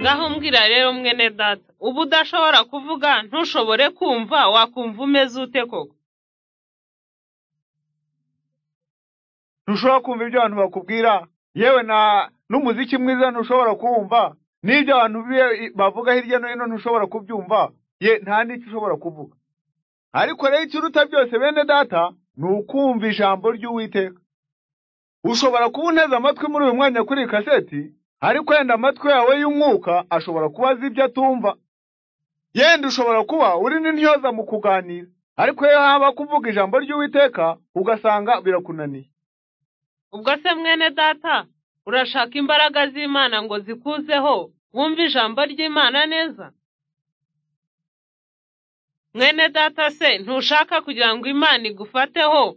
ngaho mbwira rero mwene data uba udashobora kuvuga ntushobore kumva wakumva umeze ute koko ntushobora kumva ibyo abantu bakubwira yewe na n'umuziki mwiza ntushobora kuwumva n'ibyo abantu bi- bavuga hirya no hino ntushobora kubyumva ye nta n'icyo ushobora kuvuga ariko rero ikiruta byose bene data ni ukumva ijambo ry'uwiteka ushobora kuba unteze amatwi muri uyu mwanya kuri iyi kaseti ariko yenda amatwi yawe y'umwuka ashobora kuba azi ibyo atumva yenda ushobora kuba uri n'intyoza mu kuganira ariko iyo haba kuvuga ijambo ry'uwiteka ugasanga birakunaniye ubwo se mwene data urashaka imbaraga z'imana ngo zikuzeho wumve ijambo ry'imana neza mwene data se ntushaka kugira ngo imana igufateho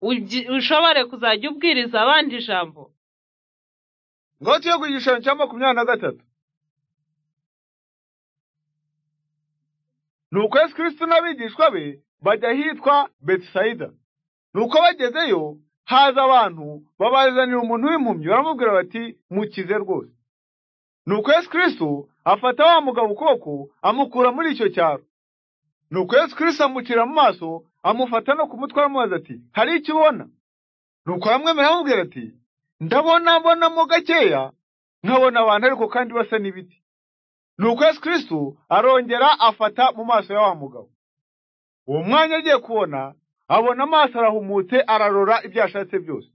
ugi- ushobore kuzajya ubwiriza abandi ijambo ngaho tuye ku gishushanyo cya makumyabiri na gatatu nuko yesu kirisito n'abigishwa be bajya ahitwa betisayida nuko bagezeyo haza abantu babazanira umuntu w'impumyi baramubwira bati mukize rwose nuko yesu kirisito afata wa mugabo ukuboko amukura muri icyo cyaro nuko yesu kirisito amucira mu maso amufata no ku mutwe aramubaza ati hari icyo ubona nuko aramwemera aramubwira ati ndabona mbonamo gakeya nkabona abantu ariko kandi basa n'ibiti nuko yesu kristo arongera afata mu maso ya wa mugabo uwo mwanya agiye kubona abona amaso arahumutse ararora ibyo yashatse byose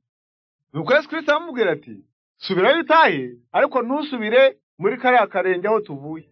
nuko yesu kristo aramubwira ati subirayo utahe ariko ntusubire muri kariya karenge aho tuvuye